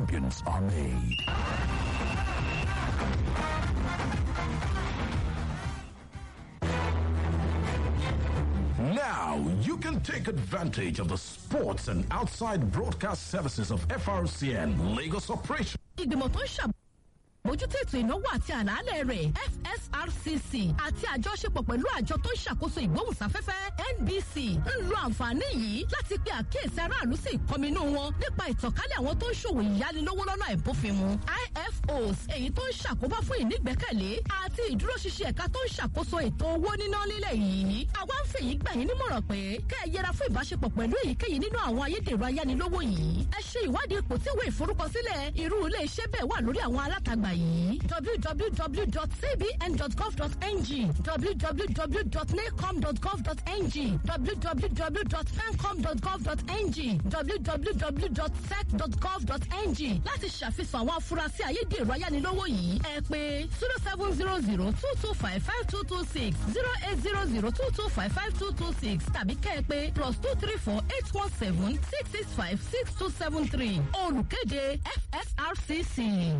champions are made. Now you can take advantage of the sports and outside broadcast services of FRCN Lagos Operation. ìgbìmọ̀ tó ń ṣàbójútó ètò ìnáwó àti àlàálẹ̀ rẹ̀ fsrcc àti àjọṣepọ̀ pẹ̀lú àjọ tó ń ṣàkóso ìgbóhùnsáfẹ́fẹ́ nbc ń lo àǹfààní yìí láti pe àkíyèsí aráàlú sí ìkọminú wọn nípa ìtànkálẹ̀ àwọn tó ń ṣòwò ìyánilówó lọ́nà àìbófinmu ifos èyí tó ń ṣàkóbá fún ìnígbẹ́kẹ̀lé àti ìdúróṣinṣin ẹ̀ka tó ń ṣàkóso ètò owó níná nílẹ̀ yìí àwa ń fèyí gbà yín nímọ̀ràn pé kẹ́ ẹ yẹra fún ìbáṣepọ̀ pẹ̀lú èyíkéyìí nínú àwọn ayédèrú ayánilówó yìí ẹ ṣe ìwádìí ipò tí ìwé ìforúkọsílẹ̀ irú ilé iṣẹ́ bẹ́ẹ̀ wà lórí àwọn alátagbà yìí www.cbn.gov.ng www.nacom.gov.ng www.fencom.gov.ng www.sec.gov.ng láti ṣàfihàn àwọn afurasí ayédèrú ayánilówó yìí ẹ pé zero seven zero zero two two five five two two six zero eight zero zero two two five five two two six tàbí kẹ́ ẹ pé plus two three four eight one seven six six five six two seven three olùkéde fsrcc.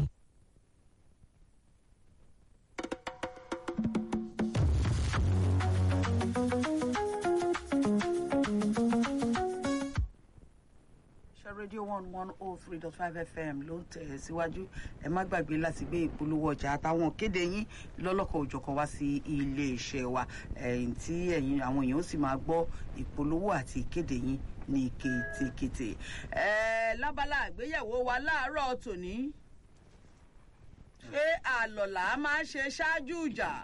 ṣe rédíò one one oh three dot five fm ló ń tẹ̀ ẹ́ síwájú ẹ má gbàgbé láti gbé ìpolówó ọjà àtàwọn kéde yín lọ́lọ́kọ̀ òjọ̀kan wá sí iléeṣẹ́ wa ẹ̀yìn tí ẹ̀yin àwọn èèyàn ó sì máa gbọ́ ìpolówó àti ìkéde yín ní kétékété. ẹ lábala àgbéyẹ̀wò wa láàárọ̀ tòní ṣé àlọ́lá máa ń ṣe ṣáájú ìjà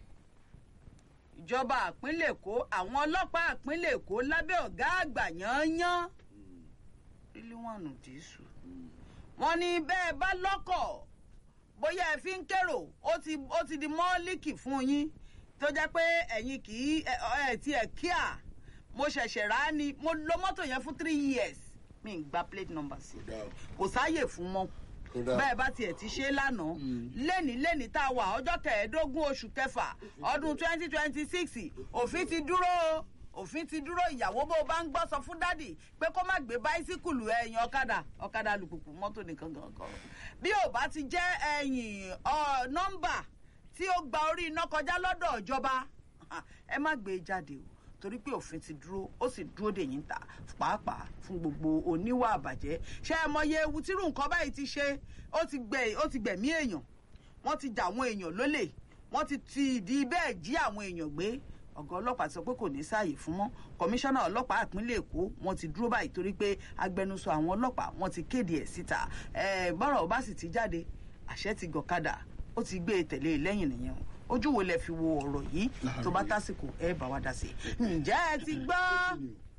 ìjọba àpínlẹ̀ èkó àwọn ọlọ́pàá àpínlẹ̀ èkó lábẹ́ ọ̀gá àgbà yányán rílíwọ̀nù jésù wọ́n ní bẹ́ẹ̀ bá lọ́kọ̀ bóyá ẹ fi ń kérò ó ti ó ti di mọ́ọ́líkì fún yín tó jẹ́ pé ẹ̀yin kì í ẹ ẹ ti ẹ̀ kíá mo ṣẹ̀ṣẹ̀ rà á ni mo lo mọ́tò yẹn fún three years mi ń gba plate number sí kò sáàyè fún mọ́ bẹ́ẹ̀ bá tiẹ̀ ti ṣe lánàá lẹ́ni lẹ́ni tá a wà ọjọ́ kẹẹ̀ẹ́dógún oṣù kẹfà ọdún twenty twenty six òfin ti dúró o òfin ti dúró ìyàwó bó o bá ń gbọ́ sọ fún dádì pé kó má gbé báísíkùlù ẹ̀yìn ọ̀kadà ọ̀kadà alùpùpù mọ́tò nìkan gangan bí ò bá ti jẹ́ ẹ̀yìn nọ́mbà tí ó gba orí iná kọjá lọ́dọ̀ ìjọba ẹ má gbé e jáde o torí pé òfin ti dúró ó sì dúró dè yín ta pàápàá fún gbogbo oníwà àbàjẹ́ ṣé ẹ mọye ewu tírú nǹkan báyìí ti ṣe ó ti gbẹ ó ti gbẹ̀mí èèyàn wọ́n ti jà àwọn èèyàn lólè wọ́n ti ti ìdí bẹ́ẹ̀ jí àwọn èèyàn gbé ọ̀gá ọlọ́pàá sọ pé kò ní sáàyè fún mọ́ kọmíṣánná ọlọ́pàá ìpínlẹ̀ èkó wọ́n ti dúró báyìí torí pé agbẹnusọ àwọn ọlọ́pàá wọ́n ti kéde ẹ̀ síta bọ́rọ̀ bá sì ti jáde àṣẹ ti gọ̀kadà ó ti gbé e tẹ̀lé lẹ́yìn nìyẹn o ojú wo lẹ fi wo ọ̀rọ̀ yìí tó bá tásìkò ẹ bá wa dá sí i ǹjẹ́ ẹ ti gbọ́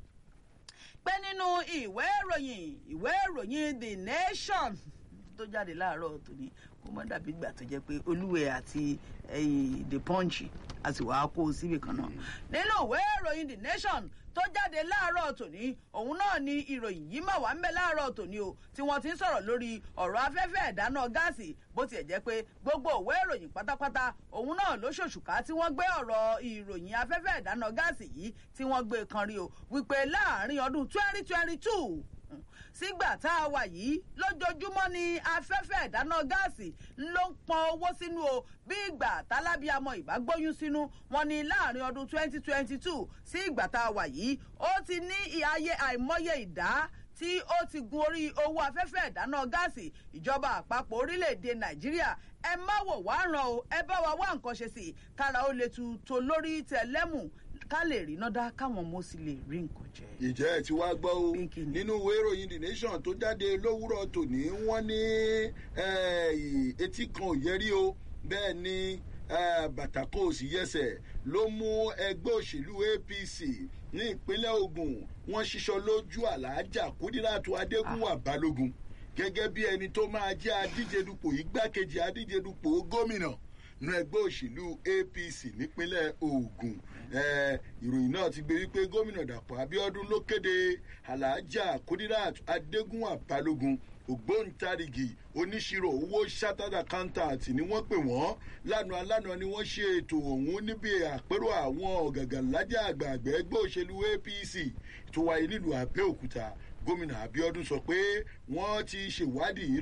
pé nínú ìwé ìròyìn ìwé ìròyìn the nation tó jáde láàárọ̀ tòní kó má dàbí ìgbà tó jẹ́ pé olúwẹ̀ àti the punch àti wàá kó o síbì kan náà nínú ìwé ìròyìn the nation tó jáde láàárọ̀ tòní òun náà ni ìròyìn yìí mà wá ń bẹ láàárọ̀ tòní o tí wọ́n ti ń sọ̀rọ̀ lórí ọ̀rọ̀ afẹ́fẹ́ ìdáná gáàsì bó tiẹ̀ jẹ́ pé gbogbo ìwé ìròyìn pátápátá òun náà ló ṣòṣùká tí wọ́n gbé ọ̀rọ̀ ìròyìn afẹ́fẹ́ ìdáná gáàsì yìí tí wọ́n gbé kan rí o wípé láàrin ọdún twenty twenty two sígbà tá a wà yìí lójoojúmọ́ ni afẹ́fẹ́ ìdáná gáàsì ló ń pọn owó sínú o bí ìgbà tálábíàmọ ìbágbóyún sínú wọn ni láàrin ọdún 2022 sí ìgbà tá a wà yìí ó ti ní ìhàyè àìmọye ìdá tí ó ti gun orí owó afẹ́fẹ́ ìdáná gáàsì ìjọba àpapọ̀ orílẹ̀-èdè nàìjíríà ẹ má wò wá ràn o ẹ bá wa wá nǹkan ṣe sí i kára ó lè tu tó lórí tẹlẹ́mù ká lè rí nọ́dá káwọn ọmọ sì lè rí nǹkan jẹ. ìjẹ́ ẹ̀ tí wàá gbọ́ o nínú ìwé ìròyìn the nation tó jáde lówùrọ̀ tòní wọ́n ní etí kan ò yẹrí o bẹ́ẹ̀ ni bàtà kan ò sì yẹsẹ̀ ló mú ẹgbẹ́ òṣèlú apc ní ìpínlẹ̀ ogun wọ́n ṣiṣọ́ lójú àlàájá kúdíràtú adégúnwà balógun gẹ́gẹ́ bí ẹni tó máa jẹ́ adíje dupò igbákejì adíje dupò gómìnà nínú ẹgbẹ́ òṣèlú apc nípínlẹ̀ ogun ìròyìn náà ti gbé wípé gómìnà dàpọ̀ abiodun ló kéde aláàjà kudirat adégún àbálógun ògbóǹtarìgì oníṣirò owó chartered accountant ni wọ́n pè wọ́n lánàá lánàá ni wọ́n ṣe ètò ọ̀hún níbi àpérò àwọn ọ̀gàgànlájà àgbààgbà ẹgbẹ́ òṣèlú apc tó wáyé nílùú àbẹ́òkúta gómìnà abiodun sọ pé wọ́n ti ṣèwádìí